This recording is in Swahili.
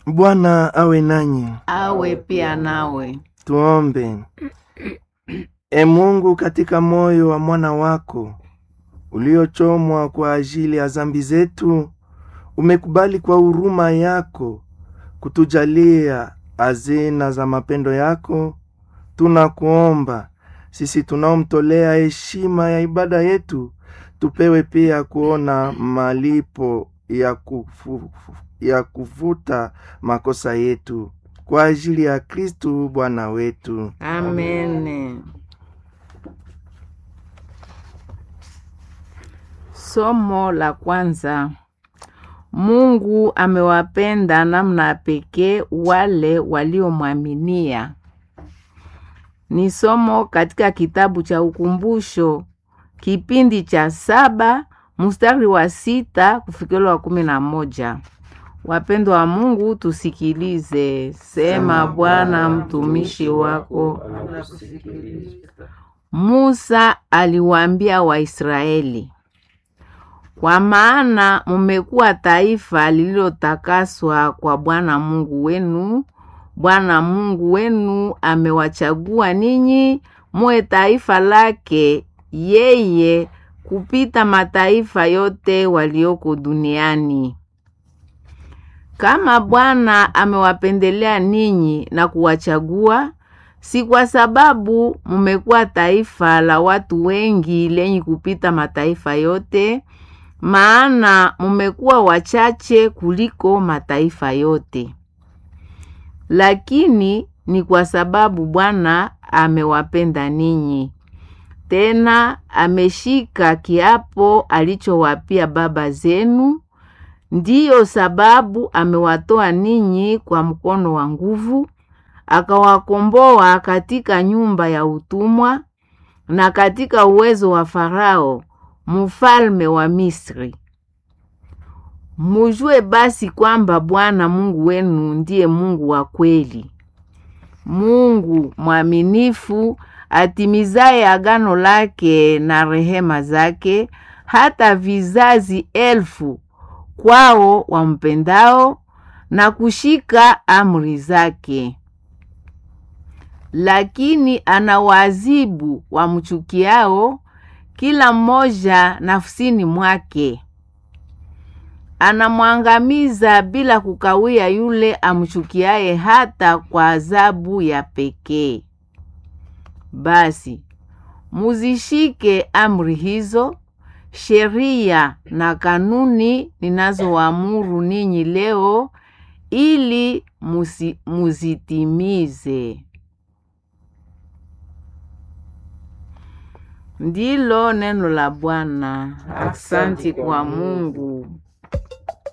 Bwana awe nanyi. awe pia nawe. Tuombe. E Mungu, katika moyo wa mwana wako uliochomwa kwa ajili ya zambi zetu, umekubali kwa huruma yako kutujalia hazina za mapendo yako. Tunakuomba sisi tunaomtolea heshima ya ibada yetu, tupewe pia kuona malipo ya, kufu, ya kufuta makosa yetu kwa ajili ya Kristu Bwana wetu. Amen. Somo la kwanza. Mungu amewapenda namna ya pekee wale waliomwaminia. Ni somo katika kitabu cha Ukumbusho, kipindi cha saba mstari wa sita kufikiri wa kumi na moja. Wapendwa wa Mungu, tusikilize. Sema Bwana, mtumishi wako. Musa aliwaambia Waisraeli, kwa maana mumekuwa taifa lililotakaswa kwa Bwana Mungu wenu. Bwana Mungu wenu amewachagua ninyi muwe taifa lake yeye kupita mataifa yote walioko duniani. Kama Bwana amewapendelea ninyi na kuwachagua, si kwa sababu mumekuwa taifa la watu wengi lenye kupita mataifa yote, maana mumekuwa wachache kuliko mataifa yote, lakini ni kwa sababu Bwana amewapenda ninyi, tena ameshika kiapo alichowapia baba zenu. Ndiyo sababu amewatoa ninyi kwa mkono wa nguvu, akawakomboa katika nyumba ya utumwa na katika uwezo wa Farao mfalme wa Misri. Mujue basi kwamba Bwana Mungu wenu ndiye Mungu wa kweli, Mungu mwaminifu, atimizaye agano lake na rehema zake hata vizazi elfu kwao wampendao na kushika amri zake. Lakini anawaadhibu wamchukiao, kila mmoja nafsini mwake. Anamwangamiza bila kukawia yule amchukiaye hata kwa adhabu ya pekee. Basi muzishike amri hizo sheria na kanuni ninazoamuru ninyi leo, ili musi, muzitimize. Ndilo neno la Bwana. Aksanti kwa Mungu.